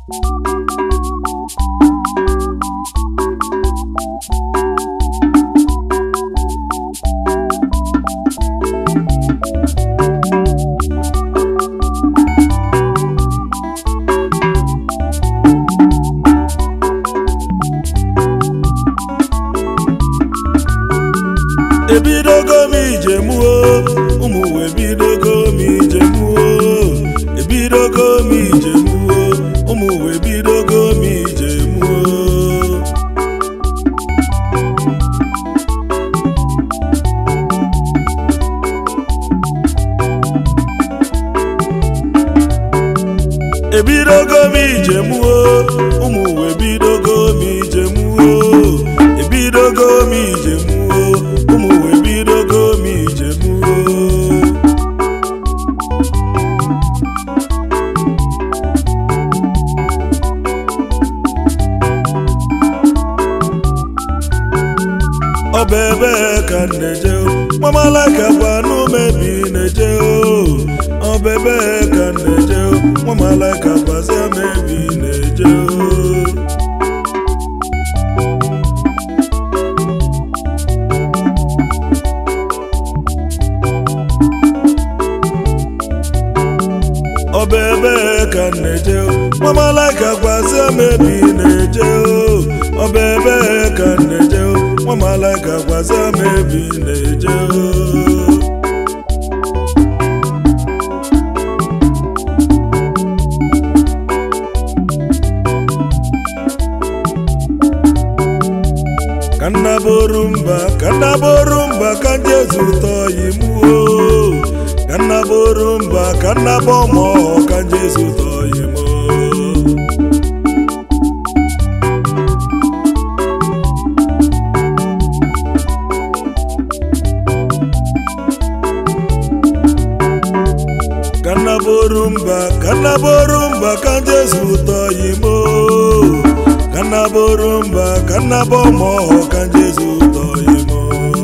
ebidogo m ijemuo ụmụ uwe ebidogo m ijemuo ebidogo m ijemuo ụmụ uwe ebidogo m ijemuo ebidogo m ijemuo ụmụ uwe ebidogo m ijemuo ebidogo m ijemuo ụmụ uwe ebidogo m ijemuo ọ bụ ebe ka m na-eje o nwamalaka gwa n'umebi na-eje o ọ bụ ebe ka m na-eje o nwamalaka gwazie m ebi na-eje o ọ bụ ebe ka m na-eje o nwamalaka gwazie m ebi na-eje o ọ bụ ebe ka m na-eje o nwamalaka gwazie m ebi na-eje o ka nna boru mba ka nna boru mba ka jezu tọọ yi muo ka nna boru mba ka nna bọmọ ka jezu tọọ yi mo ka nna boru mba ka nna boru mba ka jezu tọọ yi mo ka nna boru mba ka nna bọmọ ka jezu tọọ yi mo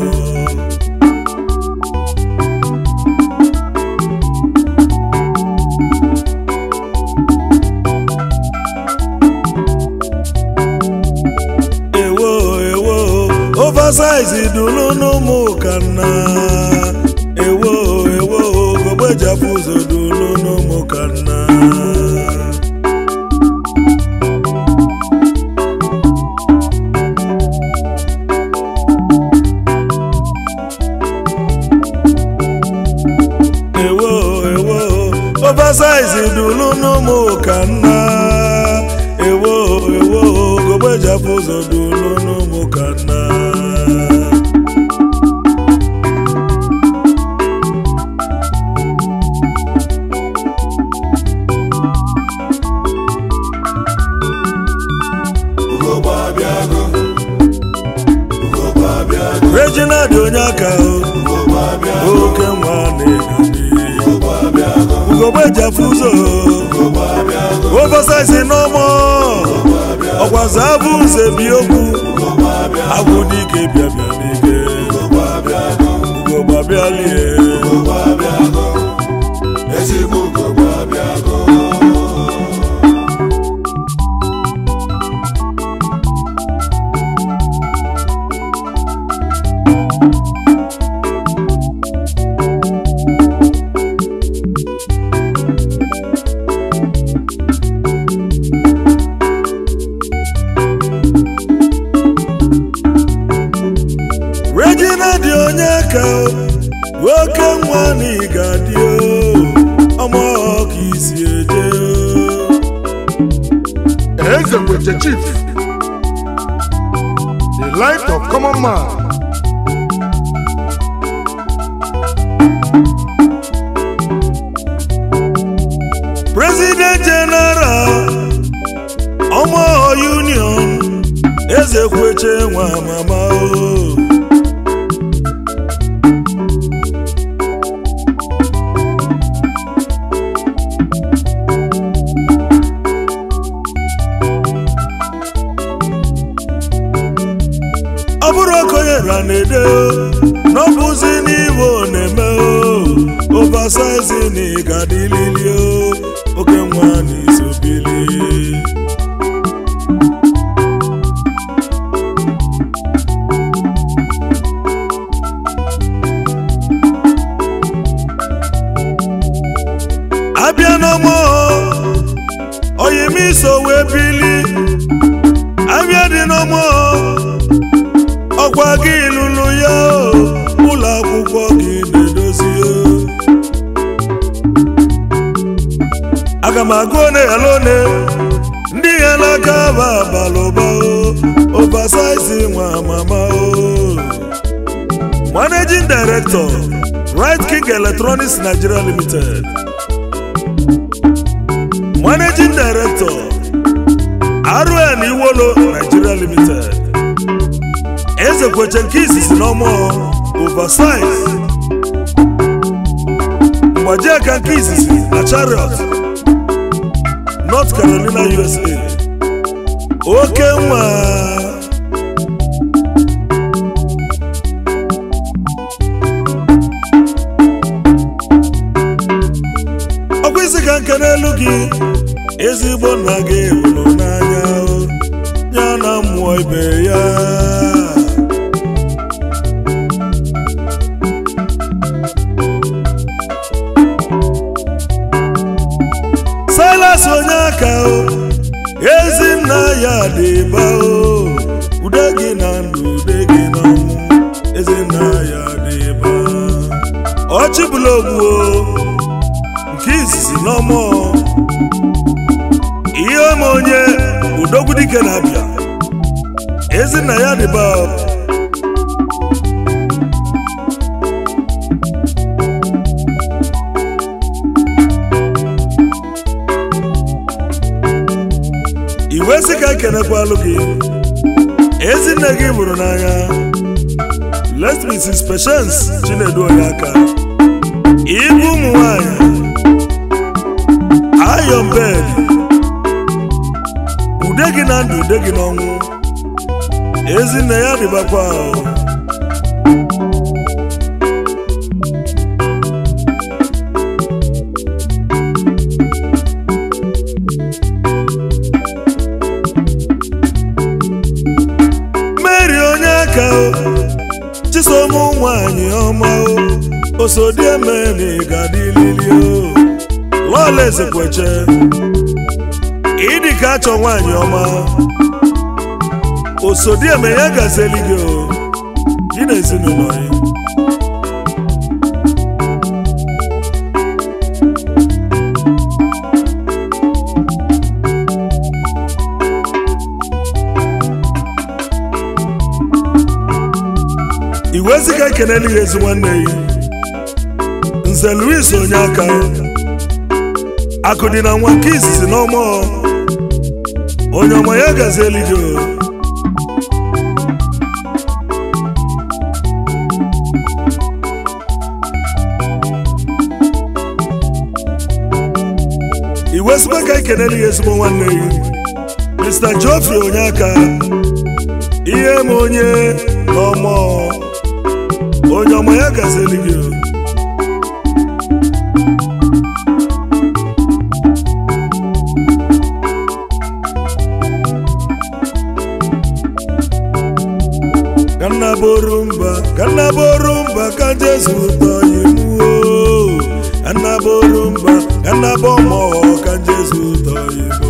ewo ewo oversize dunu n'ụmụ kanna ewo ewo gogbejapu ụzọ dunu n'ụmụ kanna ewo ewo oversize dunu n'ụmụ kanna ewo ewo gogbejapu ụzọ dunu n'ụmụ kanna regina dị onye aka o oke nwa na-egani ugogbe jafu ụzọ oversize n'ọmọ ọgwaza abụ ụzọ bi okwu agwụ dike bịa bịa n'ike ugogbe abịalie regina dị onye ka nwoke nwa na ịga dị ọmụ ka isi eje Eze Kweche Chief, the light of common man. president general ọmụ union eze kweche nwa mama o ọ bụrụ okonye ra na-ede o, n'ọbụzi n'igbo na-eme o oversize na ịgadilili o oke nwa n'isobili abịa n'ọmụ oyimiso wee bili abịa dị n'ọmụ ọkwa gị lụrụ ya o, ụlọ akwụkwọ gị na-edozi o. aga m agụ one ghara one ndị ghara aka ba abalụba o oversize nwa mama o managing director right king electronics nigeria limited managing director rn iwolo nigeria limited eze kweche nke izizi n'ọmụ oversize mgbaji aka nke izizi na chariot north carolina usa oke nwa ọkwa isi ka nke n'elu gị ezigbo nna gị hụrụ n'anya o, ya na mmụọ ibe ya silas onye aka o ezi nna ya dị ba o ude gị na ndụ ude gị na ọnwụ ezi nna ya dị ba ọchịbụla ogbu o nke izizi n'ọmụ ihe ma onye udogwu dike na-abịa ezi nna ya dị ba o. iwe sị ka ekenekwalụ gị ezinne gị bụrụ n'anya let mrs patience chinedu onye aka ibu ụmụ nwanyị iron bed ude gị na ndụ ude gị n'ọnwụ ezinne ya dịbakwa ahụ mary onye aka o chisom nwanyị ọma o osodiemeni gadilili o lọla ezekweche ịdị ka achọ nwanyị ọma osodieme ya gazeli gị o gị na ezinụlọ ya iweziga ekeneli ya ezi nwanne ya nze louis onye aka akụ dị na nwa nke izizi n'ọmụ onye ọma ya gazi eluigwe o. iweziga ka ekeneli ya ezigbo nwanne ya mr geoffrey onye aka ihe ma onye n'ọmụ onye ọma ya gazi eluigwe o. kanna borumba kanna borumba ka jesu tọ imu o kanna borumba kanna bọmọ ka jesu tọ imu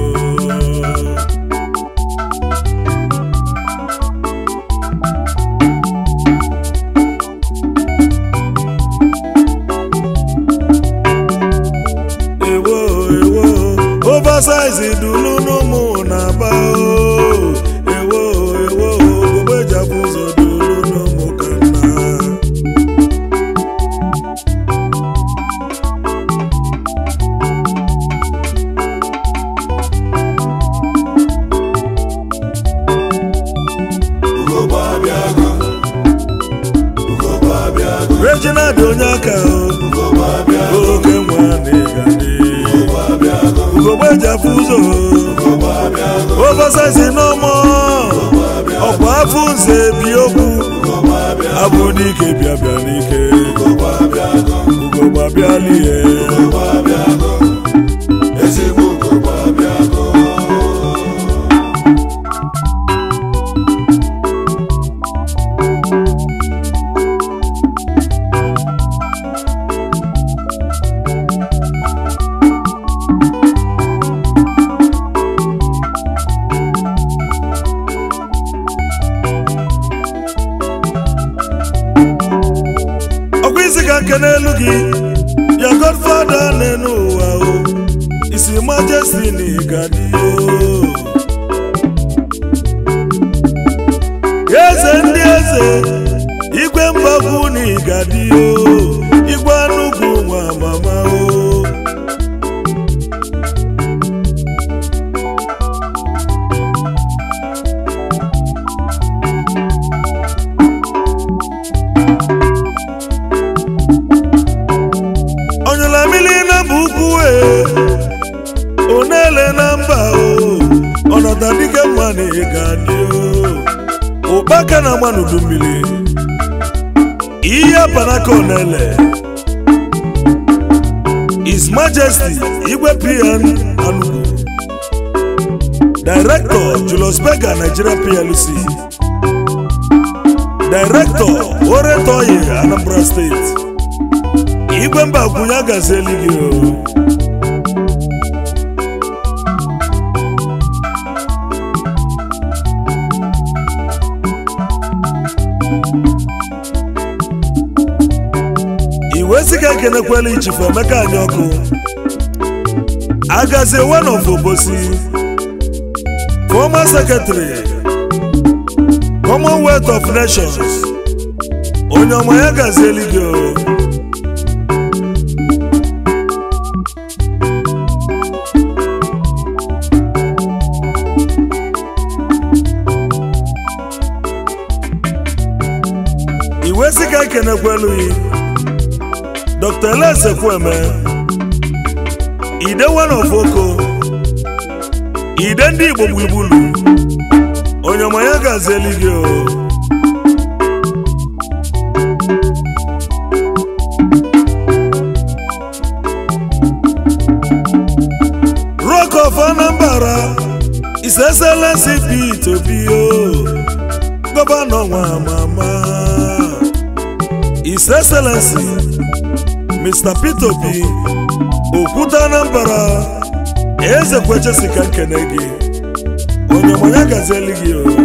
ewo ewo oversize dunu n'ụmụ na-aba o ewo ewo ogbe japụ ụzọ dunu n'ụmụ ka nna Reginald onye aka o oke nwa na-egade ugogbe ji afụ ụzọ oversize n'ọmọ ọkwa afọ nze bi okwu abụ n'ike bịa bịa n'ike ugogbe abịala ihe ezigbo n'elu gị ya godfada n'elu ụwa o isi majesty na ịgadi o eze ndị eze igwe mgbagwu na ịgadi o igwe anugwu nwa mama o onyela mmiri na bụ ugwu e onele na mba o ọnọdụ dịke mma na ịgadi o ụkpaka na-agba n'udu mmiri ihe panaka onele His Majesty Igwe PN Anugu Director Julius Berger Nigeria PLC Director Oretoye Anambra State Igwe Mbakwunye agazieli gị o iwe ziga ekenekwela ichifu emeka anyị ọkụ agazie one of obosi former secretary commonwealth of nations onye ọma ya gazieli gị o iwe ziga ekenekwelu yi dr eleze kweme ide one of oko ide ndị igbo gbugbulu onye ọma ya gazieli gị o rock of anambra his excellency pete obi o gọvanọ nwa mama his excellency mr peter obi okwute anambra eze kwechesika nkene gị onye ọmanya gazieli gị o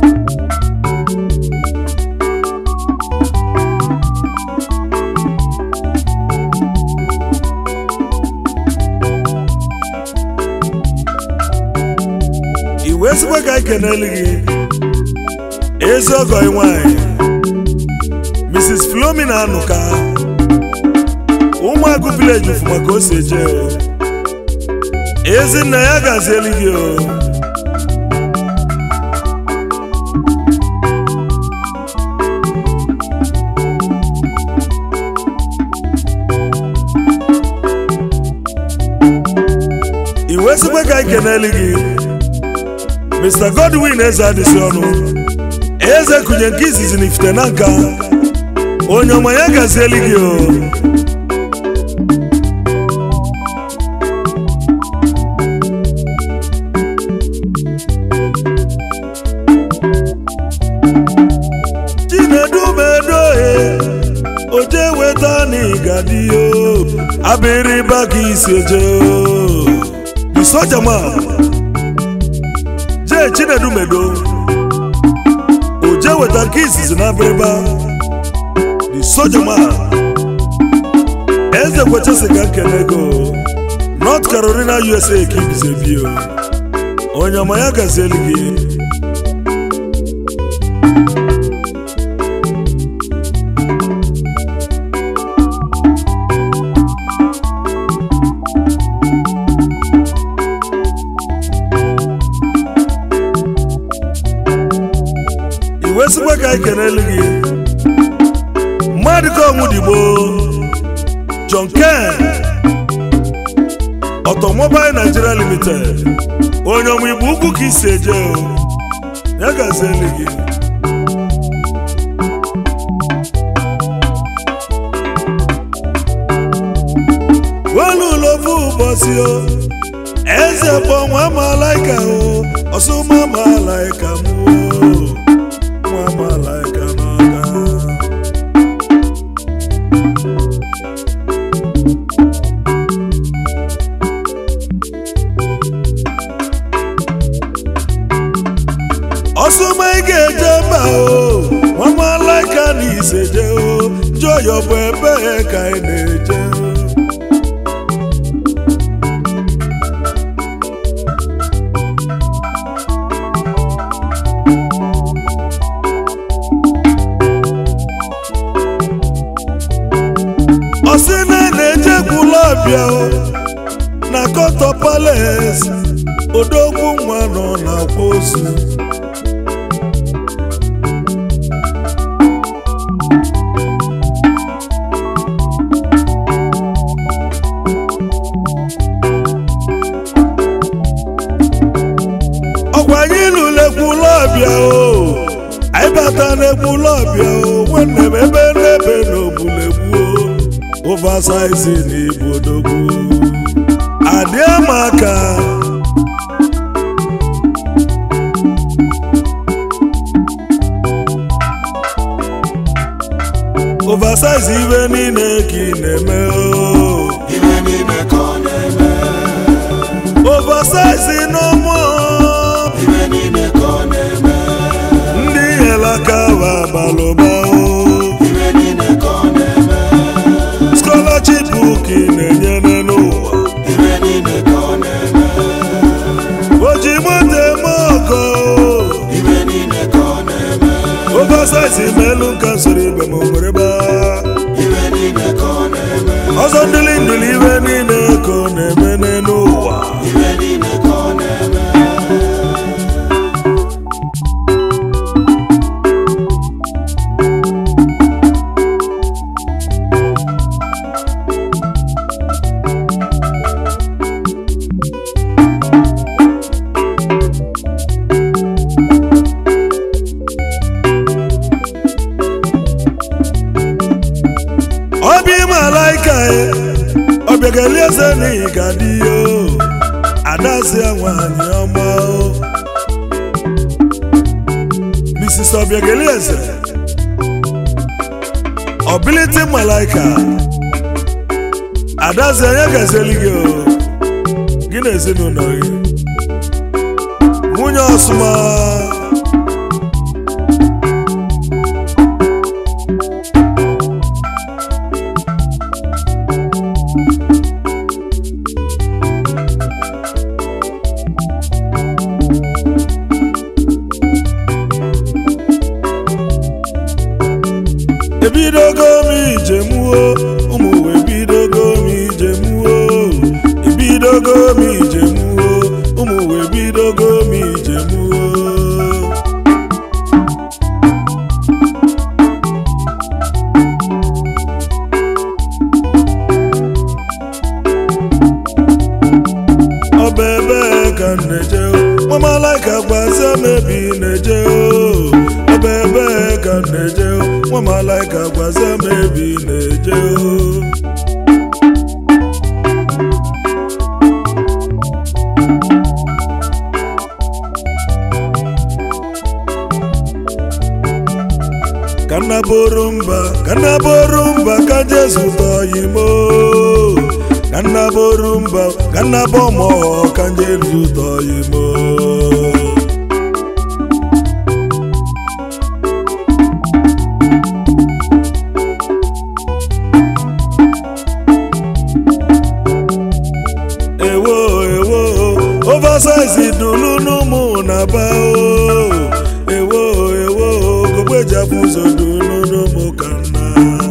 iwe ezigbo ka anyị keneli gị ezi ọgọ ị nwanyị mrs flomina anụka ụmụagụ vileji fụ maka o si eje o ezinna ya gazieli gị o iwe sikwe ka anyị keneli gị mr godwin eze adịsị ọnụ eze kụnye nke izizi na ifite na nka onye ọma ya gazieli gị o chinedumedohe oje weta n'igadiyo abịrịba ka isi eje o the soldier man jee chinedumedo oje weta nke izizi na abịrịba the soldier man eze kwechesi ka nkele go north carolina usa ka ibizebio onye ọma ya gazieli gị iwe sikwa ka anyị kenelu gị mmadụ ka ọnwụ digbo john ken automobile nigeria limited onye ọmụ igbo ukwu ka isi eje o ya gazieli gị welu ụlọ ofu ụbọchị o eze bụ nwa malaika o ọsụma malaika m o nwa malaika n'aka ọsụma ị ga-eje mba o nwa malaika na iseje o jụọ ọyọ bụ ebe ka anyị na-eje ọsị na na-ejekwula ọbịa o, na kọtọ pales odogwu nwa nọ na-akwa ozu ọkwa anyị lụlekwula ọbịa o anyị bata n'ekwula ọbịa o nwanne m ebe n'ebe n'obulegbu o oversize na ibu odogwu adịa m aka oversize ibe niile ka ị na-eme o Ibe niile ka ọ na-eme, oversize n'ụmụ ibe niile ka ọ na-eme, ndị helaka wa abalụba o ibe niile ka ọ na-eme, scholarship ka ị na-enyere n'ụwa ibe niile ka ọ na-eme, oji moto eme ọkọ ibe niile ka ọ na-eme, oversize melu nka soro ibe ma nwere ba ibe niile ka ọ na-eme, ọzọ ndịli ndịli ibe niile ka ọ na-eme n'elu ụwa ibe niile ka ọ na-eme, ọbịa ime alaika ya ọbịageli eze n'ihi ga dị ya o adazia nwanyị ọma o mrs ọbịageli eze ọbiliti malaika adazi onye gazeli gị o gị na ezinụlọ gị nwunye ọsụma ebidogo m ijemuo ụmụ uwe ebidogo m ijemuo ebidogo m ijemuo ụmụ uwe ebidogo m ijemuo ọba ebe ka m na-eje nwamalaika gbazie m ebe ị na-eje o ọba ebe ka m na-eje nwamalaika gbazie m ebe ị na-eje o ka nna bụrụ mba ka nna bụrụ mba ka jesu tọọ imo ka nna bụrụ mba ka nna bụ ọmụ ka jesu tọọ imo ewo ewo oversize dulu n'ụmụ na-aba o ewo ewo gogbejiafụ ụzọ dulu n'ụmụ ka nna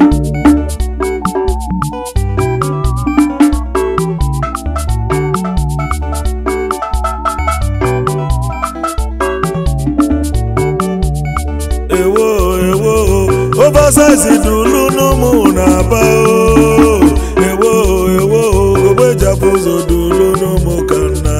ewo ewo oversize dulu n'ụmụ na-aba o ewo ewo gogbejiafụ ụzọ dulu n'ụmụ ka nna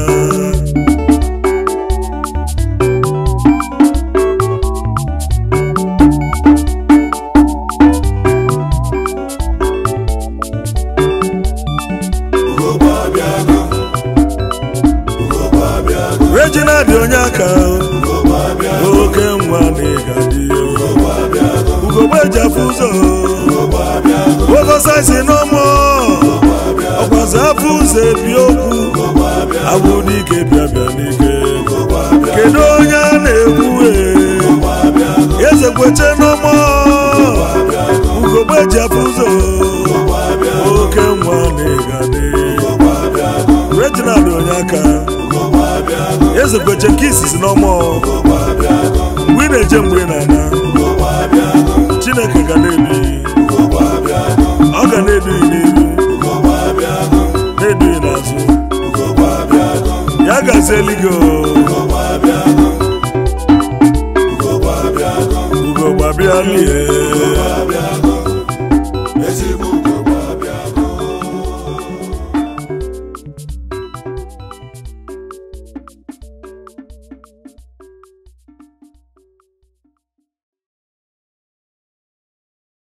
ugogbe abịago, ugogbe abịago, regina dị onye aka ugogbe abịago, oke nwa na ịgadị ugogbe abịago, ugogbe ejiafụ ụzọ ugogbe abịago, ogosaisi n'ọmụ ọgwazi afọ ụzọ ebi okwu ugogbe abịago, agwụ n'ike bịa bịa n'ike ugogbe abịago, kedu onye a na-ekwu e ugogbe abịago, eze kweche n'ọmụ ugogbe ejiafụ aka eze kweche nke izizi n'ọmụ mgbe ị na-eje mgbe ị na-ana chineke ga na-edu ọ ga na-edu n'ihu na-edu n'azụ ya gazieli gị ugo gbabịa lie